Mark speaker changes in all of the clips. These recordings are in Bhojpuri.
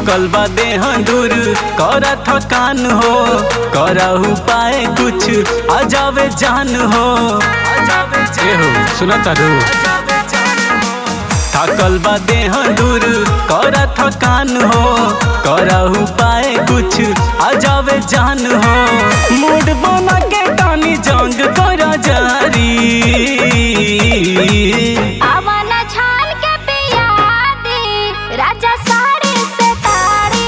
Speaker 1: थकल बा देह दूर कर थकान हो करहु पाए कुछ आ जावे जान हो ए हो सुना तारू थकल बा देह दूर कर थकान हो करहु पाए कुछ आ जावे जान हो मूड बना के टानी जंग कर जारी
Speaker 2: आवाना छान के पिया दी राजा साड़ी से तारी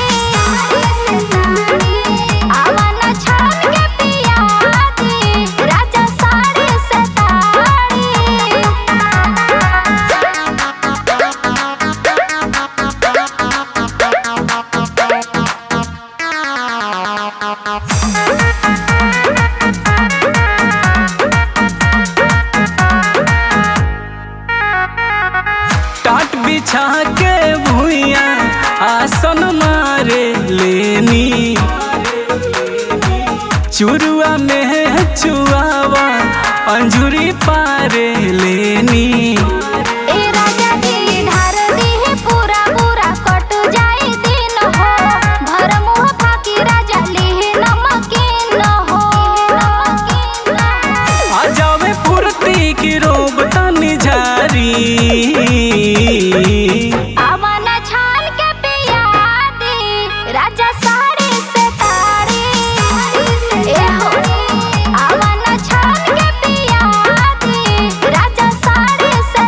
Speaker 2: आवाना छान के पिया दी राजा साड़ी से
Speaker 1: टाट बिछा के भुइया आसन मारे लेनी चुरुआ में चुआवा अंजुरी पारे लेनी
Speaker 2: ए राजा जी ढार दी है पूरा पूरा कट जाए दिन हो भर मुँह फाकी राजा ली नमकीन हो नमकीन हो
Speaker 1: आ जावे फुर्ती की रोब तनी झारी
Speaker 2: आवाना छान के पिया दी राजा साड़ी से तारी ए हो आवाना छान के पिया दी राजा साड़ी से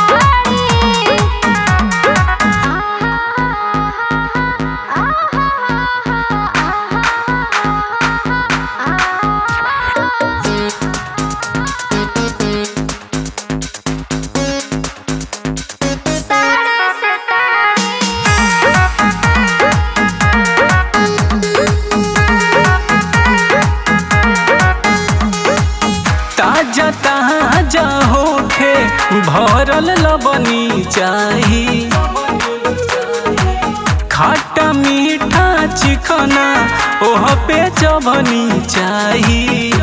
Speaker 2: तारी साड़ी से
Speaker 1: ताजा ताजा होखे भरल लबनी चाही खाटा मीठा चिकना ओह पे चबनी चाही